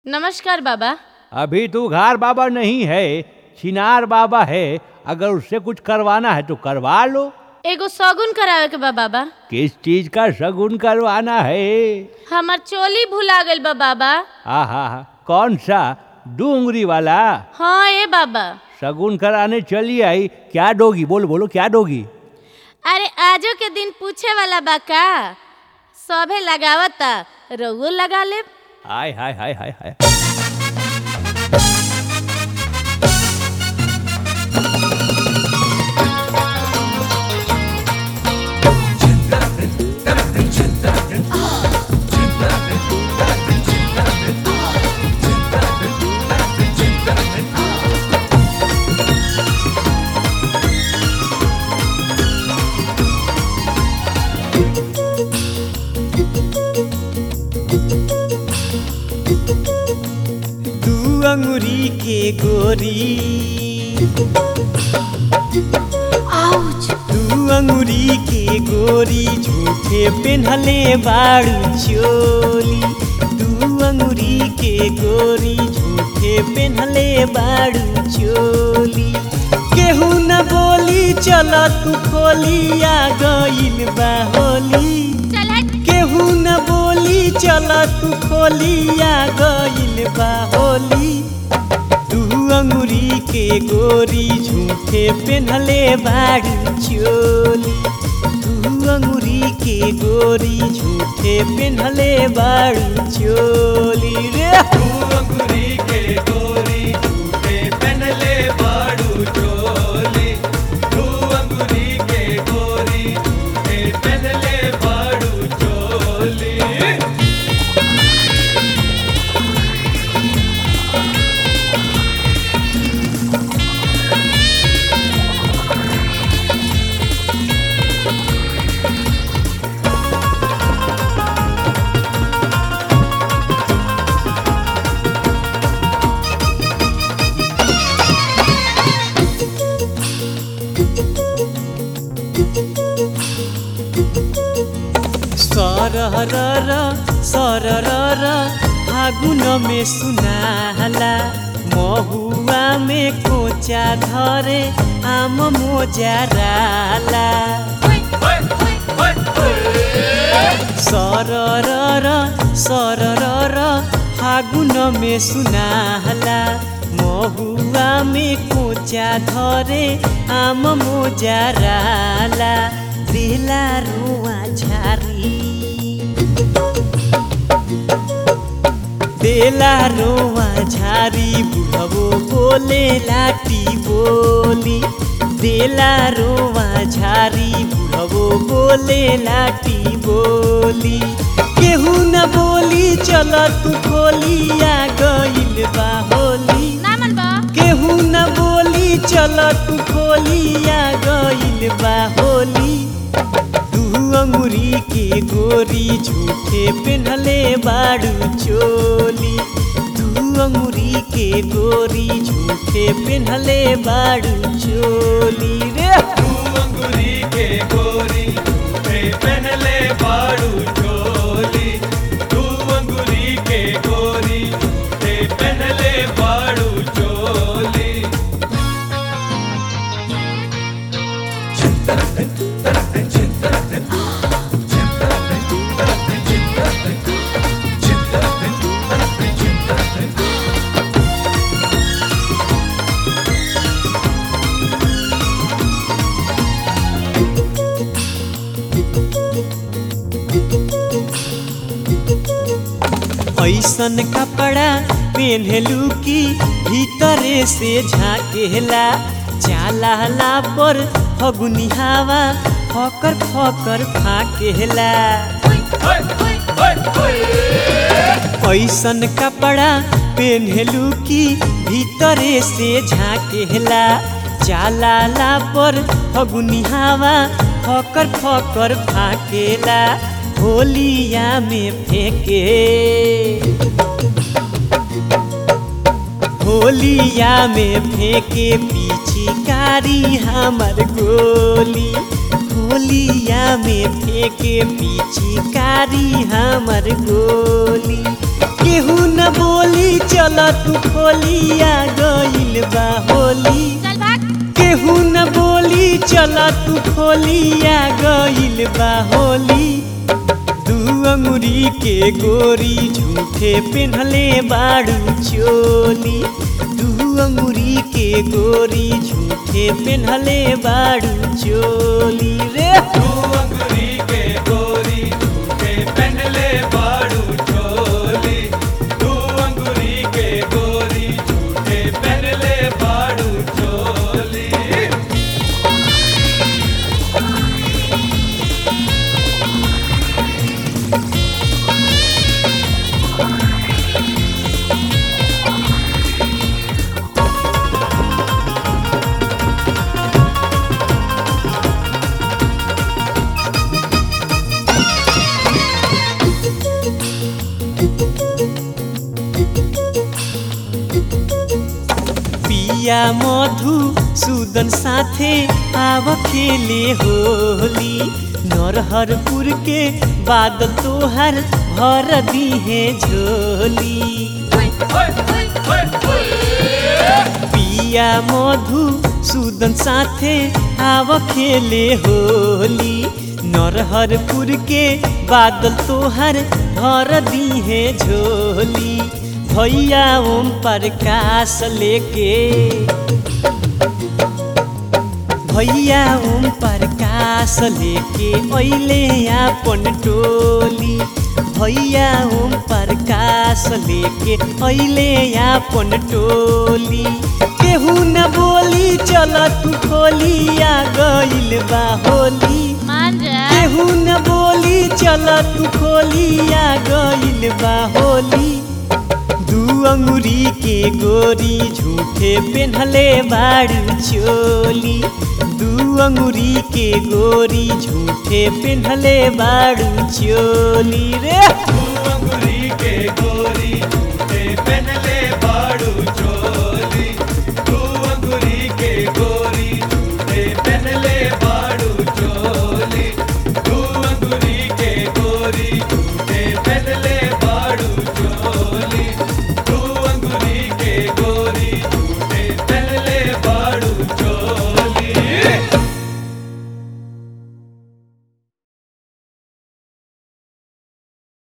नमस्कार बाबा अभी तू घार बाबा नहीं है छिनार बाबा है अगर उससे कुछ करवाना है तो करवा लो एगो शगुन करावे के बा बाबा किस चीज का शगुन करवाना है हमार चोली भुला गइल बा बाबा आहा हा कौन सा डूंगरी वाला हाँ ए बाबा शगुन कराने चली आई क्या दोगी बोलो बोलो क्या दोगी अरे आजो के दिन पूछे वाला बा का सभे लगावता रउओ लगा ले हाय हाय हाय हाय हाय दू अंगुरी के गोरी दू अंगुरी के गोरी झूठे पेन्हले बाड़ू चोली दू अंगुरी के गोरी झूठे पेन्हले बाड़ू चोली केहू न बोली चल तू खोली आ गइल बा होली केहू न बोली चल तू खोलिया गइल बा होली तू अंगुरी के गोरी झूठे पेन्हले बाड़ी चोली तू अंगुरी के गोरी झूठे पेन्हले बाड़ी चोली रे तू अंगुरी के गोरी झूठे पेन्हले बाड़ू चोली तू अंगुरी के गोरी झूठे पेन्हले बाड़ू चोली सरर सरर फागुन में सुनाला महुआ में कोचा धरे आम मोजाराला सरर सरर फागुन में सुनाला महुआ में कोचा धरे आम मोजाराला दिला रुआ झारी देला रोआ झारी बुढ़बो बोले लाटी बोली देला रोआ झारी बुढ़बो बोले लाटी बोली केहू न बोली चल तू खोलिया गइल बा होली ना मन बा केहू न बोली चल तू खोलिया गइल बा होली तू अंगुरी के गोरी झूठे पेन्हले बाड़ू चोली तू अंगुरी के गोरी झूठे पेन्हले बाड़ू चोली रे तू अंगुरी के गोरी झूठे पेन्हले बाड़ू चोली तू अंगुरी के गोरी झूठे पेन्हले बाड़ू चोली ऐसन कपड़ा पेन्हलू की भीतरे से झाकेला चालाला पर फगुनी हवा फकर फकर फाकेला ऐसन कपड़ा पेन्हलू की भीतरे से झाकेला चालाला पर फगुनी हवा फकर फकर फाकेला होलिया में फेंके होलिया में फेंके पिचकारी हमर गोली होलिया में फेंके पिचकारी हमर गोली केहू न बोली बोली चल तू खोलिया गइल बा होली चल भाग केहू न बोली चल तू खोलिया गइल बा होली दू अंगुरी के गोरी झूठे पेन्हले बाड़ू चोली दू अंगुरी के गोरी झूठे पेन्हले बाड़ू चोली रे पिया मधु सुदन साथे आव खेले होली नरहरपुर के बाद तोहर भर दीहे झोली पिया मधु सुदन साथे आव खेले होली नरहरपुर के बादल तोहर भर दीहे झोली भैया ओम प्रकाश लेके भैया ओम प्रकाश लेके अइले आपन टोली भैया ओम प्रकाश लेके अइले आपन टोली केहू न बोली चल तू खोलिया गइल बा होली मान जा केहू न बोली चल तू खोलिया गइल बा होली दू अंगुरी के गोरी झूठे पेन्हले बाड़ू चोली दू अंगुरी के गोरी झूठे पेन्हले बाड़ू चोली रे के गोरी